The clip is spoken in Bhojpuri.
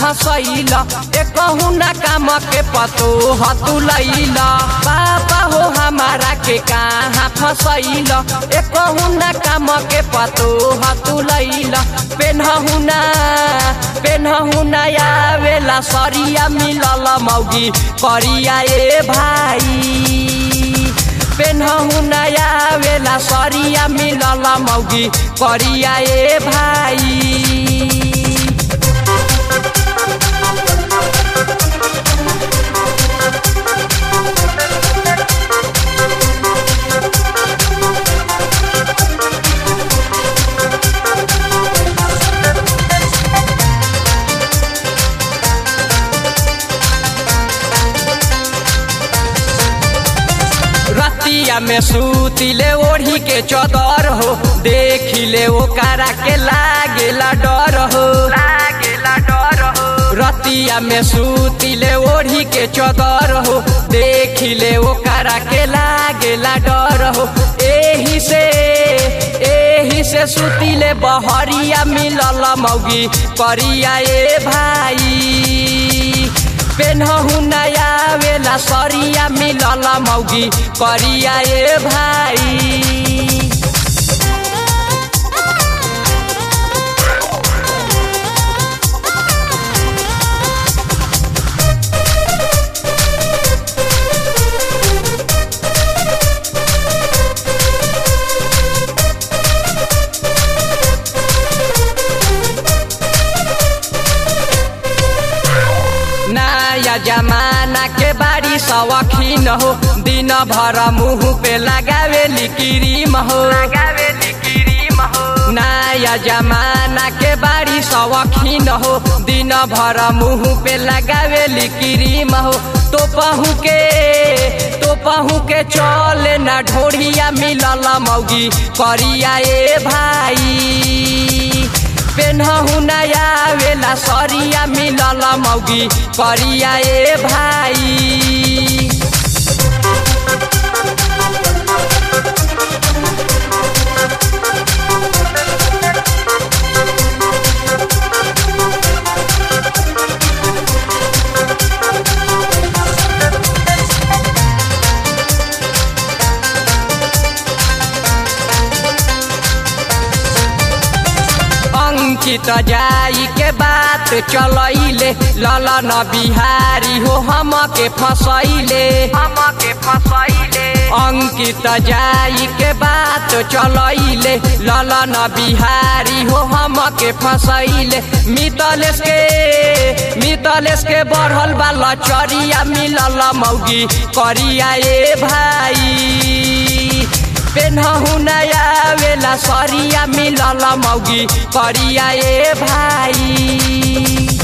फसैल एकहु न काम के पतो हतुलैल पापा हो हमारा के कहाँ फसैल एकहु न काम के पतो हतुलैल पेनहु न पेनहु न आवेला सरिया मिलल मौगी करिया ए भाई पेनहु नया वेला सरिया मिलल मौगी करिया ए भाई रतिया में सूतिले ओढ़ी के चदर हो देखिले ओकरा के लागेला डर हो लागेला डर हो रतिया में सूतिले ओढ़ी के चदर हो देखिले ओकरा के लागेला डर हो एही से एही से सुतिले बहरिया मिलल मौगी करिया ए भाई पेनहु नया वेला सरिया मिलल मौगी करिया ए भाई नया जमाना के बारी सवखीन हो दिन भर मुँह पे लगावे क्रीम हो लगावे क्रीम हो नया जमाना के बारी सवखीन हो दिन भर मुँह पे लगावे क्रीम हो तो पहू के तो पहू के चले ना ढोढ़िया मिलल मौगी करिया ए भाई पेनहु नया वेला सरिया मिलल मौगी करिया ए भाई अंकित जाई के बात चलैले ललन बिहारी हो हम के फसैले हम के फसैले अंकित जाई के बात चलैले ललन बिहारी हो हम के फसैले मितलेश के मितलेश के बढ़ल बा लचरिया मिलल मौगी करिया ए भाई पेनहु नया वेला सरिया मिलल मौगी करिया ए भाई